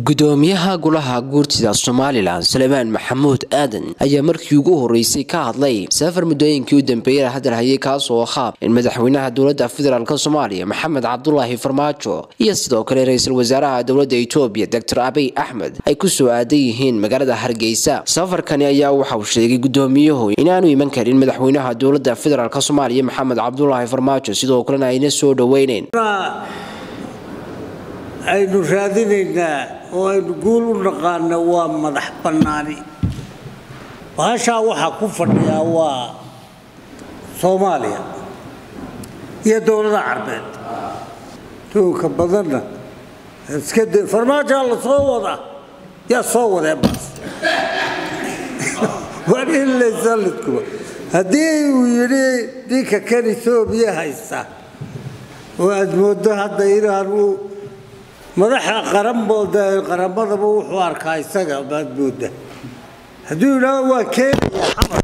gudoomiyaha golaha guurtida somalilan salmaan maxamuud aadan ayaa markii ugu horeysay ka hadlay safar muddooyinkii u dambeeyay hadal hayay kaasoo ahaa in madaxweynaha dowladda federaalk soomaaliya maxamed cabdulaahi farmaajo iyo sidoo kale ra-iisul wasaaraha dowladda etoobiya doctor abiy axmed ay ku soo aadan yihiin magaalada hargeysa safarkani ayaa waxa uu sheegay gudoomiyuhu inaanu iman karin madaxweynaha dowladda federaalk soomaaliya maxamed cabdulaahi farmaajo sidoo kalena ayna soo dhoweyneyn aynu raadinaynaa oo aynu guul u naqaana waa madax bannaani bahashaa waxaa ku fadhiyaa waa soomaaliya iyo dowlada carbeed duunka badanna iska de farmaajaa la soo wadaa yaa soo wadee baas war in laysalidkuba haddii uu yidhi ninka kan etoobiya haysta oo aad mooddo hadda inaanu madaxa qaranbooda qaramadaba wuxuu arkaa isaga baad mooda hadduu yidhaaho waa keenaya xamar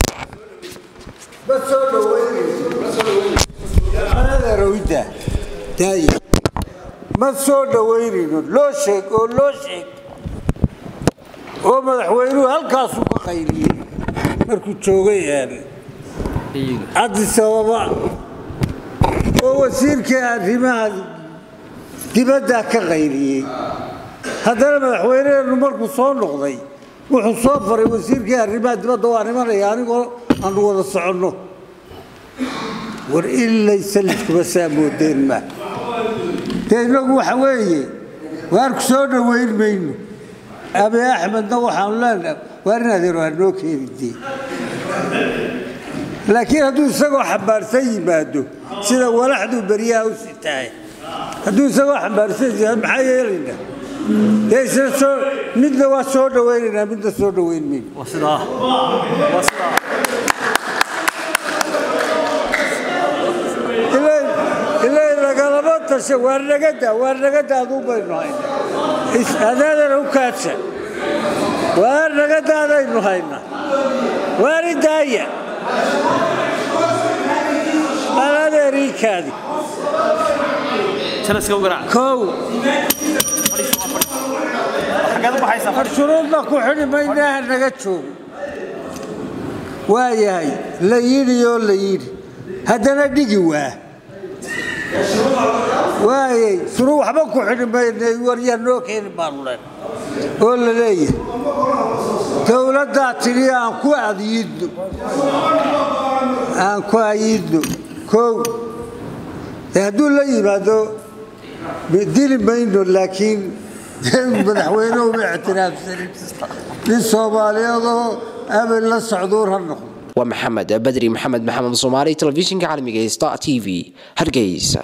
ma soo dhaweynaynoadeerawida daaya ma soo dhaweynayno loo sheeg oo loo sheeg oo madaxweynuhu halkaasuu ka qayliyey markuu joogay addis ababa oo wasiirkii arrimaha dibaddaa ka qayliyey haddana madaxweyneheennu markuu soo noqday wuxuu soo faray wasiirkii arrimaha dibadda waa nimanaya anigoo aanu wada soconno war ilaysa lidkuba saa moodeen ma dee innagu waxa weeye waarku soo dhoweyn mayno abi axmedna waxaanu leenaha waar in adeero hanoo keenidee laakiin hadduu isagoo xambaarsan yimaado sida walaxduu beryaha u sitahay hadduu isagoo xambaarsan yahay maxaa yeelaynaa dee isna soo midna waa soo dhawaynaynaa midna soo dhawayn mayno ilay nagalama tasha waar nagada waar nagada aduu baynu hayna adaadana u kaadsa waar nagadaadaynu hayna waari daaya anadeeriikaadi shuruudna ku xidhi maynaaha naga joogo waa yahay la yidhi oo la yidhi haddana dhigi waa waayay shuruu waxba ku xidhi maynay waryaa noo keeni baanu leen oo la leeyahay dowladdaa tidhi aan ku adyiidno aan ku ayidno kow hadduu la yimaado dili mayno laakiin madaxweynuhu ma ictiraafsanin nin soomaaliyeedoo abel la socduur ha noqdo waa maxamed badri maxamed maxamed soomaali telefishinka caalamiga star t v hargeysa